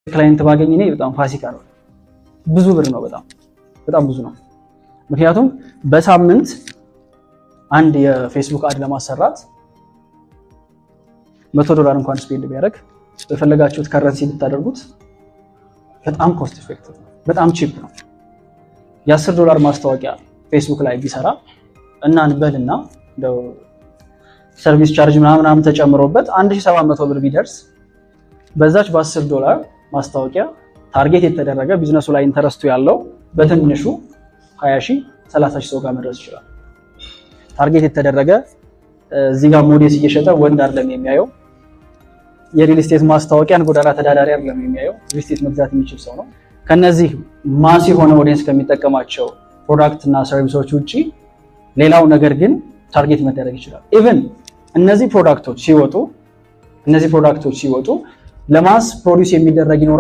ክላይንት ባገኝ እኔ በጣም ፋሲካ ነው። ብዙ ብር ነው፣ በጣም በጣም ብዙ ነው። ምክንያቱም በሳምንት አንድ የፌስቡክ አድ ለማሰራት መቶ ዶላር እንኳን ስፔንድ ቢያደርግ በፈለጋችሁት ከረንሲ ብታደርጉት በጣም ኮስት ኢፌክቲቭ ነው፣ በጣም ቺፕ ነው። የአስር ዶላር ማስታወቂያ ፌስቡክ ላይ ቢሰራ እና እንበልና እንደው ሰርቪስ ቻርጅ ምናምን ተጨምሮበት 1700 ብር ቢደርስ በዛች በ10 ዶላር ማስታወቂያ ታርጌት የተደረገ ቢዝነሱ ላይ ኢንተረስቱ ያለው በትንሹ 20 ሺህ 30 ሺህ ሰው ጋር መድረስ ይችላል። ታርጌት የተደረገ እዚህ ጋር ሞዴስ እየሸጠ ወንድ አይደለም የሚያየው። የሪል ስቴት ማስታወቂያን ጎዳና ተዳዳሪ አይደለም የሚያየው። ሪል ስቴት መግዛት የሚችል ሰው ነው። ከነዚህ ማስ የሆነ ኦዲየንስ ከሚጠቀማቸው ፕሮዳክት እና ሰርቪሶች ውጪ ሌላው ነገር ግን ታርጌት መደረግ ይችላል። ኢቭን እነዚህ ፕሮዳክቶች ሲወጡ እነዚህ ፕሮዳክቶች ሲወጡ ለማስ ፕሮዲውስ የሚደረግ ይኖራል